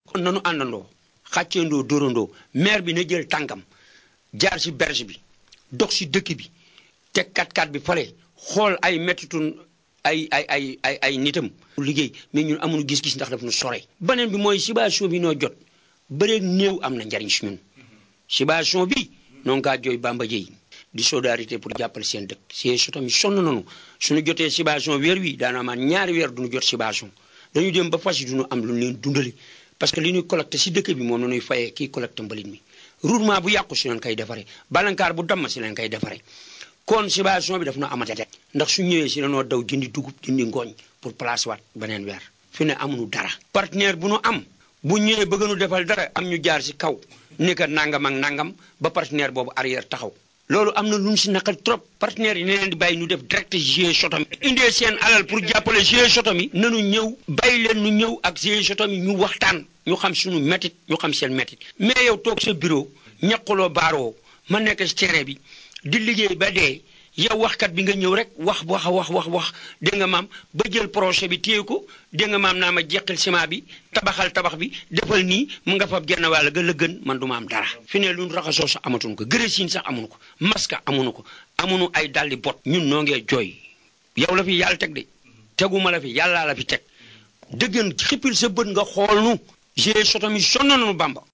kon nanu àndandoo xàcceendoo dóorandoo maire bi na jël tànkam jaar si berge bi dox si dëkk bi teg kat-kat bi fale xool ay mettitun ay ay ay ay ay nitam liggéey mais ñun amuñu gis-gis ndax daf nu sore beneen bi mooy situation bi noo jot bëreeg néew am na njariñ si ñun situation bi noonu kaa jooy Bamba Dieye di solidarité pour jàppale seen dëkk si sotam yi sonn nañu suñu jotee situation weer wi daana amaan ñaari weer duñu jot situation dañu dem ba fas yi duñu am lu leen dundali parce que li ñuy collecté si dëkk bi moom la ñuy fayee kii collecté mbalit mi roulement bu yàqu si leen koy defaree balankaar bu damm si leen koy defaree kon situation bi daf na amate rek ndax su ñëwee si lanoo daw jëndi dugub jëndi ngooñ pour place waat beneen weer fi ne amuñu dara partenaire bu nu am bu ñëwee bëgg nu defal dara am ñu jaar si kaw ni ka nangam ak nangam ba partenaire boobu arrière taxaw loolu am na lu ñu si naqal trop partenaires yi ne leen di bàyyi ñu def direct GIE Sotom indee seen alal pour jàppale GIE Sotom yi nanu ñëw bàyyi leen ñu ñëw ak GIE Sotom yi ñu waxtaan ñu xam suñu métit ñu xam seen métit mais yow toog sa bureau ñaquloo baaroo ma nekk si terrain bi di liggéey ba dee yow waxkat bi nga ñëw rek wax wax wax wax wax dégg nga maam ba jël projet bi téye ko dégg nga maam naa ma jeqil ciment bi tabaxal tabax bi defal nii mu nga fab genn wàll ga la gën man du ma am dara fi ne lu ñu raxasoo sax amatuñu ko gërësiin sax amuñu ko masque amuñu ko amuñu ay dalli bot ñun noo ngee jooy yow la fi yàlla teg de teguma la fi yàllaa la fi teg dëggan xippil sa bët nga xool nu GIE Sotom yi sonn nañu Bamba